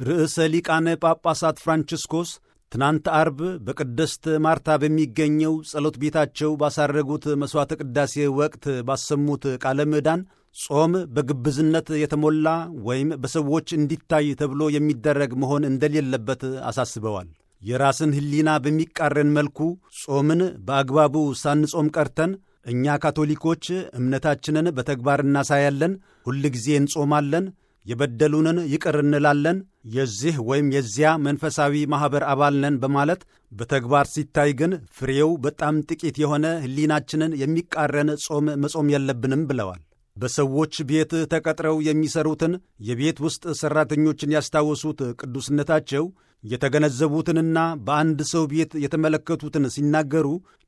ርዕሰ ሊቃነ ጳጳሳት ፍራንቺስኮስ ትናንት አርብ በቅድስት ማርታ በሚገኘው ጸሎት ቤታቸው ባሳረጉት መሥዋዕተ ቅዳሴ ወቅት ባሰሙት ቃለ ምዕዳን ጾም በግብዝነት የተሞላ ወይም በሰዎች እንዲታይ ተብሎ የሚደረግ መሆን እንደሌለበት አሳስበዋል። የራስን ሕሊና በሚቃረን መልኩ ጾምን በአግባቡ ሳንጾም ቀርተን እኛ ካቶሊኮች እምነታችንን በተግባር እናሳያለን፣ ሁልጊዜ እንጾማለን፣ የበደሉንን ይቅር እንላለን፣ የዚህ ወይም የዚያ መንፈሳዊ ማኅበር አባል ነን በማለት በተግባር ሲታይ ግን ፍሬው በጣም ጥቂት የሆነ ሕሊናችንን የሚቃረን ጾም መጾም የለብንም ብለዋል። በሰዎች ቤት ተቀጥረው የሚሰሩትን የቤት ውስጥ ሠራተኞችን ያስታወሱት ቅዱስነታቸው የተገነዘቡትንና በአንድ ሰው ቤት የተመለከቱትን ሲናገሩ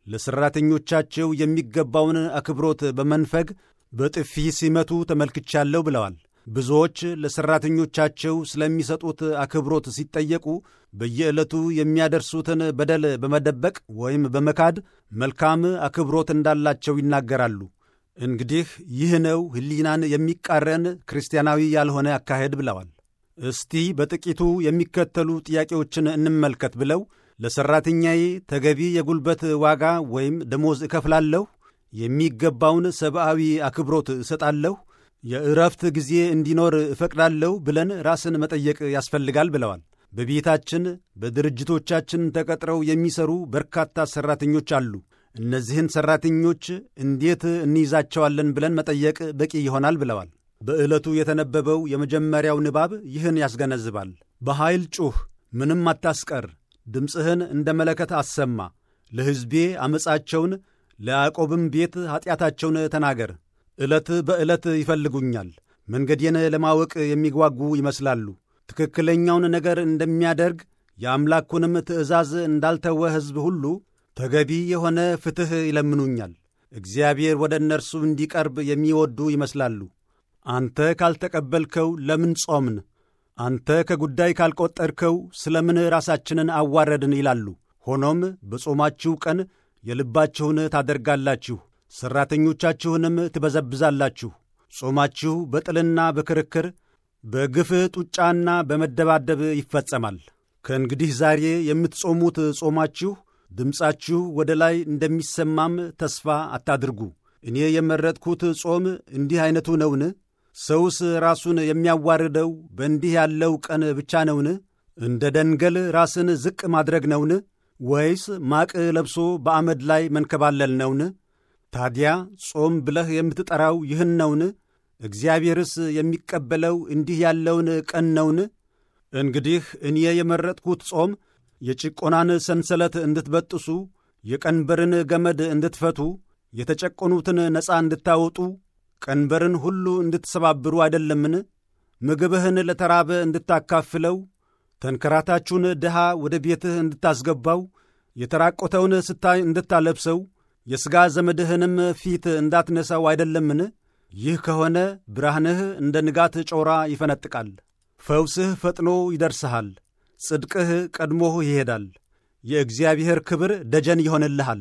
ለሠራተኞቻቸው የሚገባውን አክብሮት በመንፈግ በጥፊ ሲመቱ ተመልክቻለሁ ብለዋል። ብዙዎች ለሠራተኞቻቸው ስለሚሰጡት አክብሮት ሲጠየቁ በየዕለቱ የሚያደርሱትን በደል በመደበቅ ወይም በመካድ መልካም አክብሮት እንዳላቸው ይናገራሉ። እንግዲህ ይህ ነው ሕሊናን የሚቃረን ክርስቲያናዊ ያልሆነ አካሄድ ብለዋል። እስቲ በጥቂቱ የሚከተሉ ጥያቄዎችን እንመልከት ብለው ለሠራተኛዬ ተገቢ የጉልበት ዋጋ ወይም ደሞዝ እከፍላለሁ፣ የሚገባውን ሰብአዊ አክብሮት እሰጣለሁ፣ የእረፍት ጊዜ እንዲኖር እፈቅዳለሁ ብለን ራስን መጠየቅ ያስፈልጋል ብለዋል። በቤታችን በድርጅቶቻችን ተቀጥረው የሚሰሩ በርካታ ሠራተኞች አሉ። እነዚህን ሠራተኞች እንዴት እንይዛቸዋለን ብለን መጠየቅ በቂ ይሆናል ብለዋል። በዕለቱ የተነበበው የመጀመሪያው ንባብ ይህን ያስገነዝባል። በኃይል ጩኽ፣ ምንም አታስቀር፣ ድምፅህን እንደ መለከት አሰማ፣ ለሕዝቤ ዓመፃቸውን ለያዕቆብም ቤት ኀጢአታቸውን ተናገር። ዕለት በዕለት ይፈልጉኛል፣ መንገዴን ለማወቅ የሚጓጉ ይመስላሉ። ትክክለኛውን ነገር እንደሚያደርግ የአምላኩንም ትእዛዝ እንዳልተወ ሕዝብ ሁሉ ተገቢ የሆነ ፍትሕ ይለምኑኛል። እግዚአብሔር ወደ እነርሱ እንዲቀርብ የሚወዱ ይመስላሉ። አንተ ካልተቀበልከው ለምን ጾምን? አንተ ከጉዳይ ካልቈጠርከው ስለ ምን ራሳችንን አዋረድን? ይላሉ። ሆኖም በጾማችሁ ቀን የልባችሁን ታደርጋላችሁ፣ ሠራተኞቻችሁንም ትበዘብዛላችሁ። ጾማችሁ በጥልና በክርክር በግፍ ጡጫና በመደባደብ ይፈጸማል። ከእንግዲህ ዛሬ የምትጾሙት ጾማችሁ ድምፃችሁ ወደ ላይ እንደሚሰማም ተስፋ አታድርጉ። እኔ የመረጥኩት ጾም እንዲህ ዐይነቱ ነውን? ሰውስ ራሱን የሚያዋርደው በእንዲህ ያለው ቀን ብቻ ነውን? እንደ ደንገል ራስን ዝቅ ማድረግ ነውን? ወይስ ማቅ ለብሶ በአመድ ላይ መንከባለል ነውን? ታዲያ ጾም ብለህ የምትጠራው ይህን ነውን? እግዚአብሔርስ የሚቀበለው እንዲህ ያለውን ቀን ነውን? እንግዲህ እኔ የመረጥኩት ጾም የጭቆናን ሰንሰለት እንድትበጥሱ፣ የቀንበርን ገመድ እንድትፈቱ፣ የተጨቆኑትን ነፃ እንድታወጡ፣ ቀንበርን ሁሉ እንድትሰባብሩ አይደለምን? ምግብህን ለተራበ እንድታካፍለው፣ ተንከራታችሁን ድሃ ወደ ቤትህ እንድታስገባው፣ የተራቆተውን ስታይ እንድታለብሰው፣ የሥጋ ዘመድህንም ፊት እንዳትነሳው አይደለምን? ይህ ከሆነ ብርሃንህ እንደ ንጋት ጮራ ይፈነጥቃል፣ ፈውስህ ፈጥኖ ይደርስሃል፣ ጽድቅህ ቀድሞህ ይሄዳል፣ የእግዚአብሔር ክብር ደጀን ይሆንልሃል።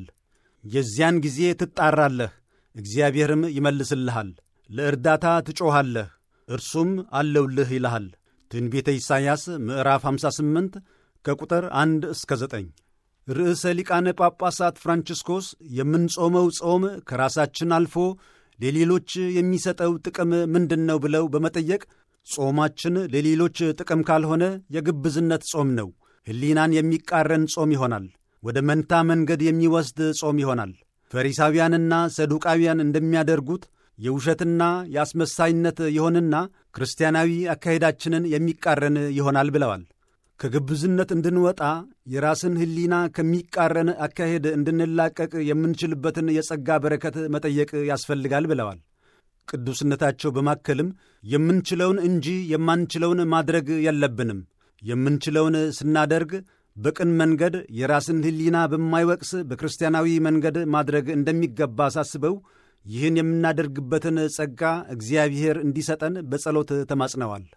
የዚያን ጊዜ ትጣራለህ፣ እግዚአብሔርም ይመልስልሃል። ለእርዳታ ትጮኻለህ፣ እርሱም አለውልህ ይልሃል። ትንቢተ ኢሳይያስ ምዕራፍ 58 ከቁጥር 1 እስከ 9። ርዕሰ ሊቃነ ጳጳሳት ፍራንቺስኮስ የምንጾመው ጾም ከራሳችን አልፎ ለሌሎች የሚሰጠው ጥቅም ምንድን ነው ብለው በመጠየቅ ጾማችን ለሌሎች ጥቅም ካልሆነ የግብዝነት ጾም ነው፣ ሕሊናን የሚቃረን ጾም ይሆናል፣ ወደ መንታ መንገድ የሚወስድ ጾም ይሆናል። ፈሪሳውያንና ሰዱቃውያን እንደሚያደርጉት የውሸትና የአስመሳይነት ይሆንና ክርስቲያናዊ አካሄዳችንን የሚቃረን ይሆናል ብለዋል። ከግብዝነት እንድንወጣ የራስን ሕሊና ከሚቃረን አካሄድ እንድንላቀቅ የምንችልበትን የጸጋ በረከት መጠየቅ ያስፈልጋል ብለዋል። ቅዱስነታቸው በማከልም የምንችለውን እንጂ የማንችለውን ማድረግ የለብንም። የምንችለውን ስናደርግ በቅን መንገድ የራስን ሕሊና በማይወቅስ በክርስቲያናዊ መንገድ ማድረግ እንደሚገባ አሳስበው ይህን የምናደርግበትን ጸጋ እግዚአብሔር እንዲሰጠን በጸሎት ተማጽነዋል።